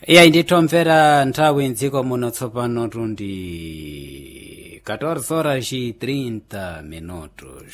iyayi ndithomvera nthawi mdziko muno tsopano tundi 14 horas e 30 minutos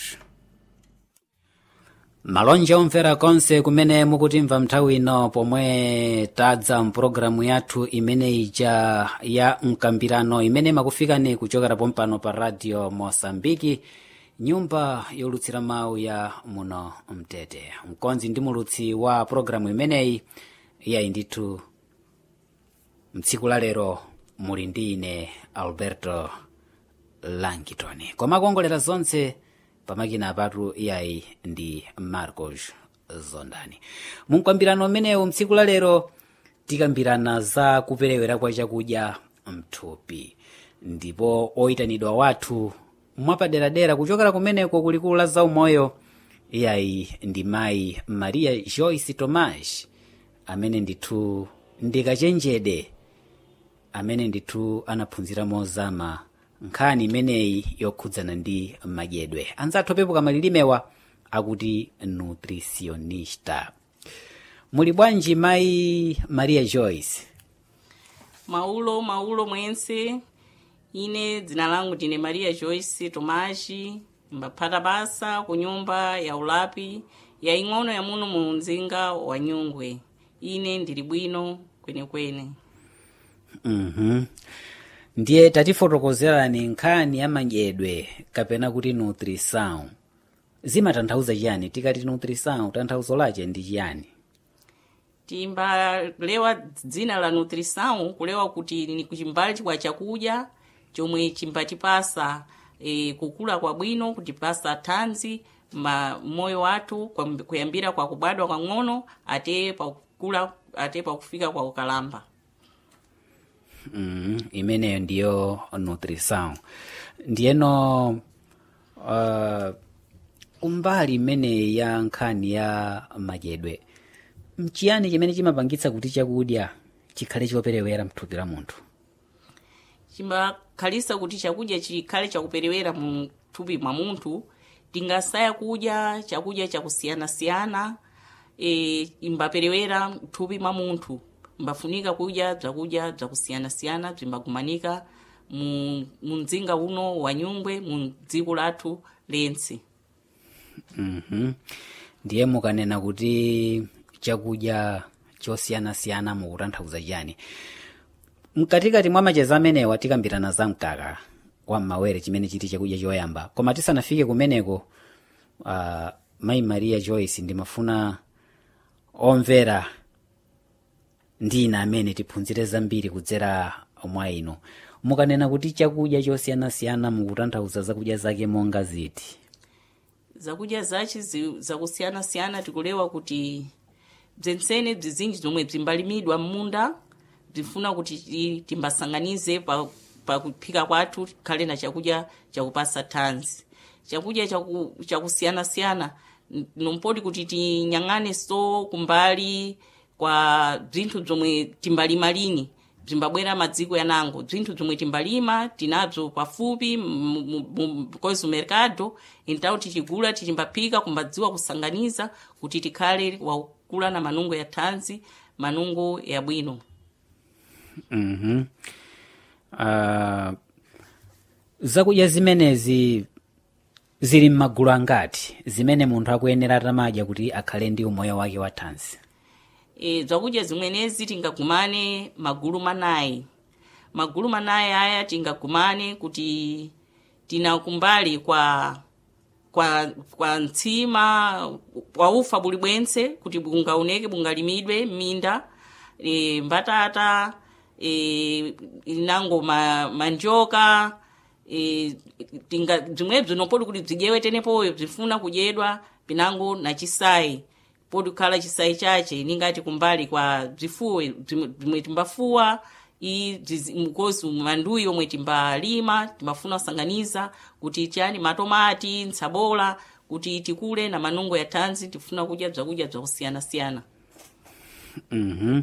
malonje omvera konse kumene mukutimva nthawi ino pomwe tadza mpulogalamu yathu imene ija ya mkambirano imene makufikani kuchokera pompano pa radio mosambiki nyumba yolutsira mawu ya muno mtete mkonzi ndi mulutsi wa pulogalamu imeneyi iyayi ndithu mtsiku la lero muli ndi ine alberto langton koma kuongolera zonse pamakina apatu iyayi ndi marcos zondani mumkambirano umenewu mtsiku la lero tikambirana za kuperewera kwa chakudya mthupi ndipo oyitanidwa wathu mwapaderadera kuchokera kumeneko kulikulu la zaumoyo iyayi ndi mayi maria joyce tomas amene ndithu ndikachenjede amene ndithu anaphunzira mozama nkhani imeneyi yokhudzana ndi madyedwe anzathu opepuka malilimewa akuti nutritionista muli bwanji mayi maria joyce maulo maulo mwense ine dzina langu ndine maria joyce tomashi mbaphata basa ku nyumba ya ulapi yaing'ono ya muno mu mzinga wa nyungwe ine ndili bwino kwenekwene mhm ndiye tatifotokozerani nkhani ya madyedwe kapena kuti nutrição zimatanthauza chiyani tikati nutrição tanthauzo lache ndi chiyani timbalewa dzina la nutrição kulewa kuti ni kuchimbali kwa chakudya chomwe chimbatipasa e, kukula kwa bwino kutipasa thanzi ma moyo wathu kwam- kuyambira kwa kubadwa kwang'ono ate pakukula ate pakufika kwa ukalamba mm, imeneyo ndiyo nutrição ndiyeno uh, kumbali imeneyi ya nkhani ya madyedwe mchiyani chimene chimapangitsa kuti chakudya chikhale choperewera mthupi la munthu chimbakhalisa kuti chakudya chikhale chakuperewera mu thupi mwa munthu tingasaya kudya chakudya chakusiyanasiyana e, imbaperewera mthupi mwa munthu mbafunika kudya bzakudya bzakusiyanasiyana bzimbagumanika mu mu mzinga uno wa nyungwe mu dziko lathu lense Mhm. ndiye mukanena kuti chakudya chosiyanasiyana mukutanthauza chiyani mkatikati mwa macheza amenewa tikambirana za mkaka wa mmawere chimene chiti chakudya choyamba koma tisanafike kumeneko uh, mayi maria joyce ndimafuna omvera ndi ine amene tiphunzire zambiri kudzera mwa inu mukanena kuti chakudya chosiyanasiyana mukutanthauza zakudya zake monga ziti zakudya zachi zi- zakusiyanasiyana tikulewa kuti bzentsene bzizinji zomwe bzimbalimidwa m'munda bzifuna kuti ti- timbasanganize pa pakuphika kwathu tikhale na chakudya chakupasa thanzi chakudya chaku- chakusiyanasiyana n- nompoti kuti tinyang'ane so kumbali kwa bzinthu bzomwe timbalima lini bzimbabwera madziko yanango bzinthu bzomwe timbalima tinabzo pafupi kozi mercado então tichigula tichimbaphika kumbadziwa kusanganiza kuti tikhale wakula na manungo ya thanzi manungo ya bwino Mhm. Uh, zakudya zimenezi zili m'magulu angati zimene munthu akuyenera atamadya kuti akhale ndi umoyo wake wa thanzi e, zakudya zimwenezi tingagumane magulu manayi magulu manayi aya tingagumane kuti tina kumbali kwa kwa kwa ntsima kwa ufa buli bwense kuti bungaoneke bungalimidwe m'minda e, mbatata e, inango ma, manjoka e, tinga bzimwebzo nopodi kuti bzidyewe tenepoyo bzifuna kudyedwa pinango na chisayi podi kukhala chisayi chache ningati kumbali kwa bzifuwe bzimwe bzimwe timbafuwa i bzizi- mkosi manduyi yomwe timbalima timbafuna kusanganiza kuti chani matomati ntsabola kuti tikule na manungo ya thanzi tifuna kudya bzakudya bzakusiyanasiyana Mhm.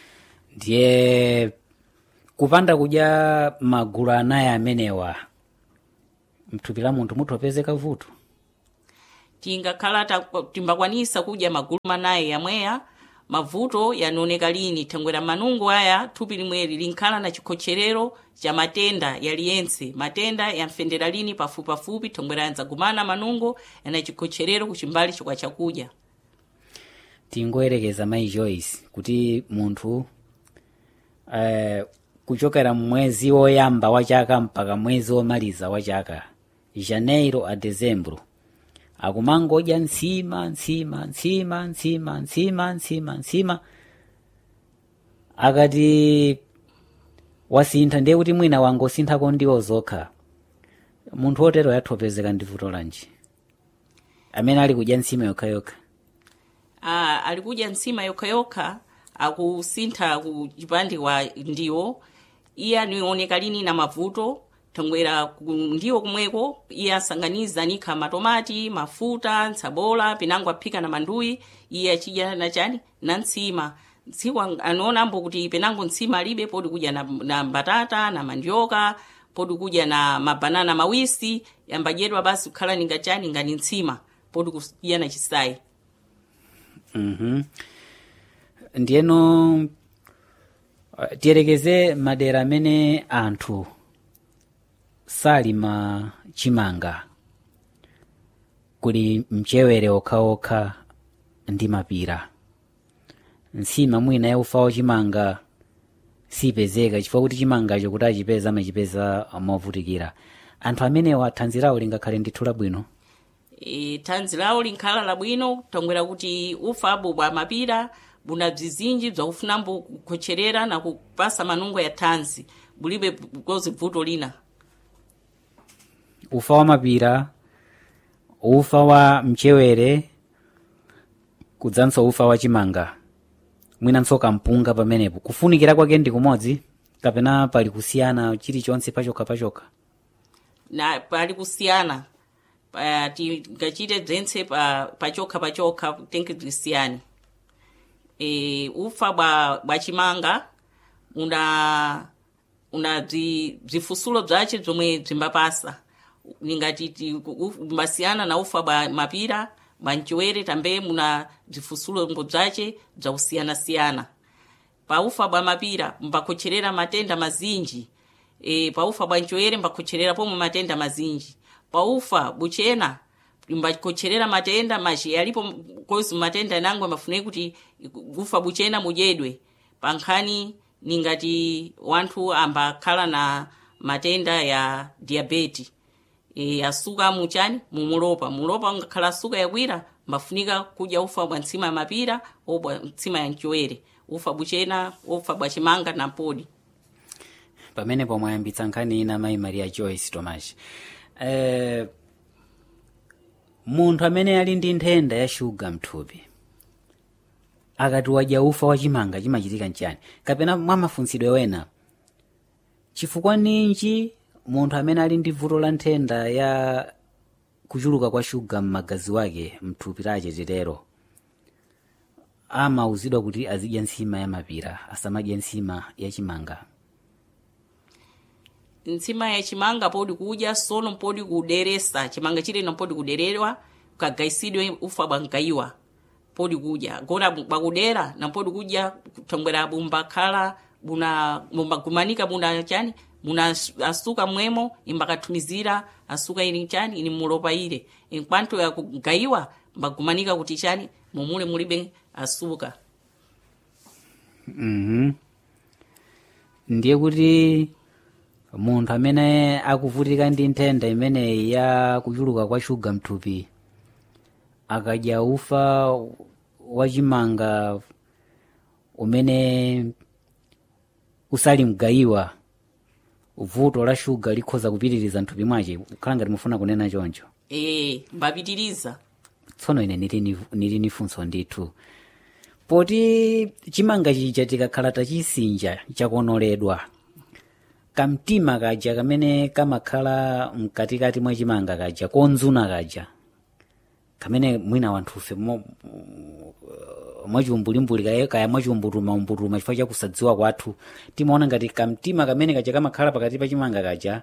ndiye kupanda kudya magulu anayi amenewa mthupi la munthu muthopezeka vuto tingakhala ta- timbakwanisa kudya magulu manayi yamweya mavuto yanaoneka lini thangwera manungo aya thupi limweri linkhala na chikhocherero cha matenda yaliyense matenda yamfendera lini pafupipafupi thangwera yandzagumana manungo yana chikhocherero kuchimbali chokwa chakudya tingoyerekeza mayi joyce kuti munthu eh, kuchokera mwezi woyamba wa chaka mpaka mwezi womaliza wa chaka janeiro a dezembro akumangodya ntsima ntsima ntsima ntsima ntsima ntsima ntsima akati wasintha ndiye kuti mwina wangosinthako ndiwo zokha munthu wotero yathopezeka ndi vuto lanji amene ali kudya ntsima yokhayokha ah, ali kudya ntsima yokhayokha akusintha ku chipande kwa ndiwo iye anaoneka lini na mavuto thangwera ku- ndiwo kumweko iye asanganiza nikha matomati mafuta ntsabola pinango aphika na manduyi iye achidya na chani na ntsima tsiku ang- anaonambo kuti penango ntsima alibe podi kudya na, na mbatata na mandioka podi kudya na mabanana mawisi yambadyedwa basi kukhala ninga chani ngani ntsima podi kudya na chisayi Mhm. ndiyeno uh, tiyerekeze madera amene anthu salima chimanga kuli mchewere okhaokha ndi mapira ntsima mwina yaufa wachimanga sipezeka chifukwa kuti chimangacho kuti achipeza amachipeza movutikira anthu amenewa thanzi lawo lingakhale ndithu labwino e, thanzi lawo linkhala labwino tongwera kuti ufabu bwa mapira buna bzizinji bzakufunambo kukhocherera na kupasa manungo ya thanzi bulibe kozi vuto lina ufa wa mapira ufa wa mchewere kudzanso ufa wa chimanga mwinanso kampunga pamenepo kufunikira kwake ndi kumodzi kapena pali kusiyana chilichonse pachokha pachokha na pali kusiyana pa, tingachite bzentse pa, pachokha pachokha tenke bzisiyani e, ufa bwa, bwa chimanga una una bzi- bzifusulo bzace bzomwe bzimbapasa ningati mbasiyana na ufa bwa mapira bwa mchewere tambe muna bzifusulo mbo bzace bzakusiyanasiyana paufa bwa mapira mbakhocherera matenda mazinji e, paufa bwa mchewere mbakhocherera pomwe matenda mazinji paufa buchena mbakhocherera matenda machi yalipo kozi matenda nango mafuneki kuti ufa buchena mudyedwe pankhani ningati wanthu ambakhala na matenda ya diabeti e, asuka muchani mumulopa mulopa ngakhala asuka yakwira mbafunika kudya ufa bwa ntsima ya mapira obwa ntsima ya mchewere ufa buchena ufa bwa chimanga na mpodi pamenepo mwayambitsa nkhani ina mayi maria joyce tomas eh, munthu amene ali ndi nthenda ya shuga mthupi akati wadya ufa wa chimanga chimachitika nchani kapena mwa mafunsidwe wena chifukwa ninji munthu amene ali ndi vuto la nthenda ya kuchuluka kwa shuga m'magazi wake mthupi lache titero amauzidwa kuti azidya ntsima ya mapira asamadye ntsima ya chimanga ntsima ya chimanga podi kudya sono mpodi kuderesa chimanga chileno mpodi kuderedwa kagaisidwe ufa bwa mgayiwa podi kudya gona bakudera na mpodi kudya thongwera bumbakhala buna bumbagumanika buna chani muna asuka mwemo imbakathumizira asuka ili chani ini mulopa ile inkwanto ya kugayiwa mbagumanika kuti chani mumule mulibe asuka Mhm. ndiye kuti munthu amene akuvutika ndi nthenda imeneyi ya kuchuluka kwa shuga mthupi akadya ufa wachimanga umene usali mgayiwa vuto la shuga likhoza kupitiriza mthupi mwace kukhala ngati mufuna kunena choncho e mbapitiriza tsono ine nili ni- nili ni funso ndithu poti chimanga chija tikakhala tachisinja chakonoledwa kamtima kaja kamene kamakhala mkatikati mwa chimanga kaja konzuna kaja kamene mwina wanthufe mo- mwachiumbulimbuli kaya- kaya mwachiumbutuma-umbutuma chifukwa chakusadziwa kwathu timaona ngati kamtima kamene kaja kamakhala pakati pa chimanga kaja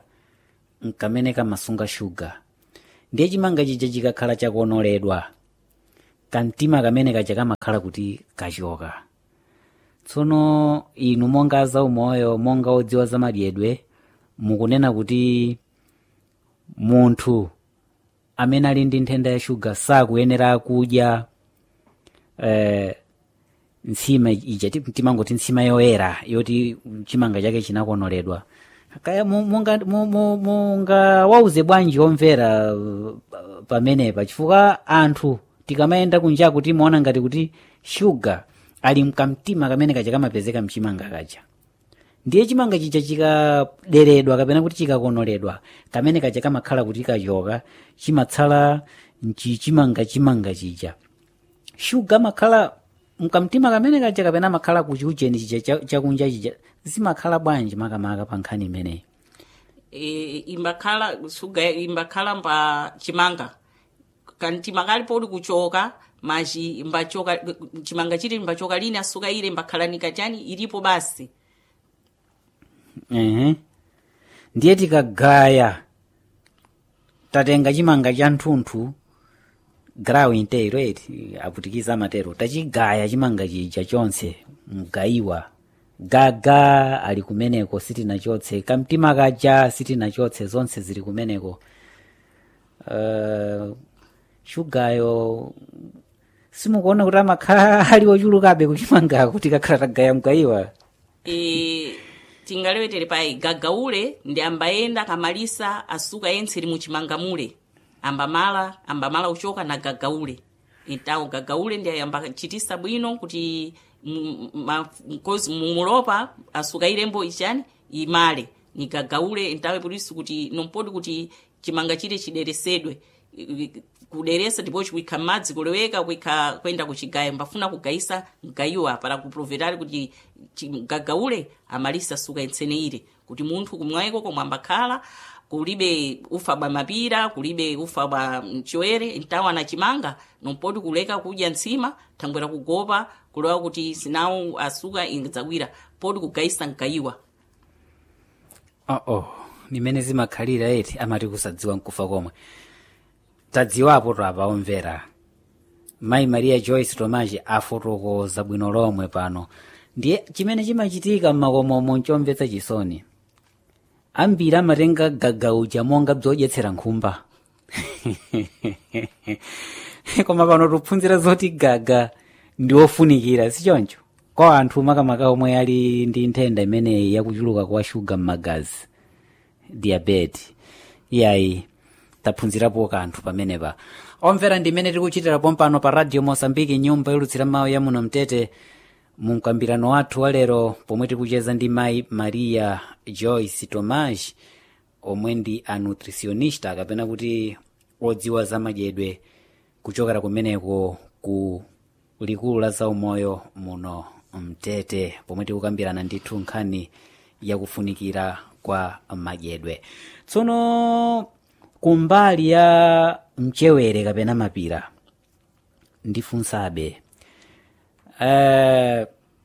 nkamene kamasunga shuga ndiye chimanga chija chikakhala chakonoledwa kamtima kamene kaja kamakhala kuti kachoka tsono inu monga zaumoyo monga odziwa zamadyedwe mukunena kuti munthu amene ali ndi nthenda ya shuga sakuyenera kudya eh, ntsima ija ti- timangoti ntsima yoyera yoti chimanga chake chinakonoledwa kaya mu- munga mu- mu- munga wauze bwanji omvera uh, pamenepa chifukwa anthu tikamayenda kunjaku timaona ngati kuti shuga ali mkamtima kamene kaja kamapezeka mchimanga kaja ndiye chimanga chija chikaderedwa kapena kuti chikakonoledwa kamene kaja kamakhala kuti kachoka chimatsala mchichimanga chimanga chija shuga makhala mkamtima kamene kaja kapena makhala kuchiujeni chija cha- chakunja chija zimakhala bwanji makamaka pa nkhani imeneyi e, imbakhala suga imbakhala mpa chimanga kantima kalipo uli kuchoka machi imbachoka chimanga chiti imbachoka lini asuka ile imbakhala chani ilipo basi ehe ndiye tikagaya tatenga chimanga cha nthunthu grawu inteiro eti aputikiza amatero tachigaya chimanga chija chonse mgayiwa gaga ali kumeneko sitinachotse kamtima kaja sitinachotse zonse zili kumeneko uh, shugayo simukuona kuti amakhala ali ochulukabe kuchimangako tikakhala tagaya mgayiwa e, tingalewetere payi gagaule ndi ambayenda kamalisa asuka yense li muchimanga mule ambamala ambamala uchoka na gagaule entawo gagaule ndi ambachitisa bwino kuti m- ma- mkozi mumulopa asuka ilembo ichani imale ni gagaule entawe polisi kuti nompodi kuti chimanga chile chideresedwe I- i- kuderesa ndipo chikuikha madzi kuloweka kuikha kwenda kuchigaya mbafuna kugayisa mgayiwa para kuprovetali kuti chi- gagaule amalisa suka entseneire kuti munthu kumwayiko komwe ambakhala kulibe ufa bwa mapira kulibe ufa bwa mchowere ntawa na chimanga nompodi kuleka kudya ntsima thangwera kugopa kulewa kuti sinawo asuka ingadzawira podi kugayisa mgayiwa oh oh nimene zimakhalira eti amati kusadziwa nkufa komwe tadziwapo twapa omvera mayi maria joyce tomaji afotokoza bwino lomwe pano ndiye chimene chimachitika mmakomomo nchomvetsa chisoni ambiri amatenga gagauja monga bzodyetsera nkhumba koma pano tikuphunzira zoti gaga ndi ofunikira sichoncho kwa anthu makamaka omwe ali ndi nthenda imeneyi yakuchuluka kwa shuga m'magazi diabetes iyayi taphunzirapo kanthu pamenepa omvera ndimene tikuchitirapo mpano pa radio mosambiki nyumba yolutsira mawu ya muno mtete mu mkambirano wathu walero pomwe tikucheza ndi mayi maria joyce tomas omwe ndi a nutritionista kapena kuti odziwa za madyedwe kuchokera kumeneko ku likulu la zaumoyo muno mtete pomwe tikukambirana ndithu nkhani yakufunikira kwa madyedwe tsono kumbali ya mchewere kapena mapira ndifunsabe uh,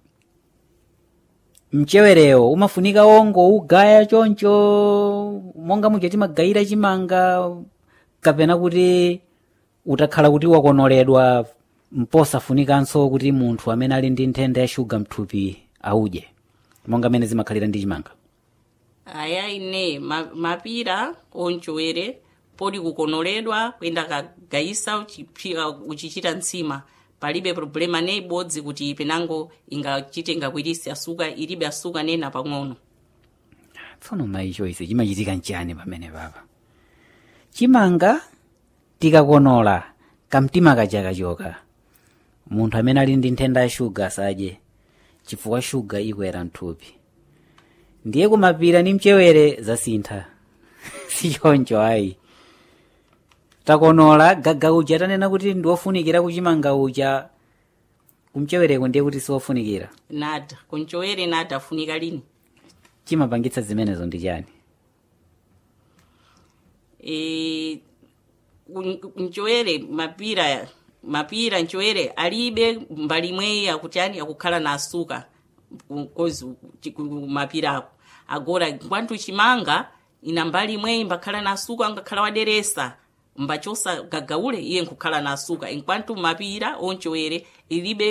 mchewerewo umafunika ongo ugaya choncho monga muja timagayira chimanga kapena kuti utakhala kuti wakonoledwa mposafunikanso kuti munthu amene ali ndi nthenda ya shuga mthupi audye monga mene zimakhalira ndi chimanga aya ine ma, mapira onchowere podi kukonoledwa kuyenda kagayisa uchiphika uchichita ntsima palibe problema ne ibodzi kuti penango ingachite ingakwirisi asuka ilibe asuka nena pang'ono tsono mayi choice chimachitika nchani pamene papa chimanga tikakonola kamtima kaja kachoka munthu amene ali ndi nthenda ya shuga asadye chifukwa shuga ikwera mthupi ndiye kumapira ndi mchewere zasintha sichoncho ayi takonola gaga uja tanena kuti ndiwofunikira kuchimanga uja kumchewereko ndiye kuti siwofunikira nada kunchowere nada afunika lini chimapangitsa zimenezo ndi chani e, nchowere mapira mapira nchowere alibe mbali imweyi akuti ani akukhala na asuka kozi mapira ako agora kwantu chimanga ina mbali imweyi mbakhala na asuka angakhala waderesa mbachosa gagaule iye nkukhala na asuka enquanto mapira onchewere ilibe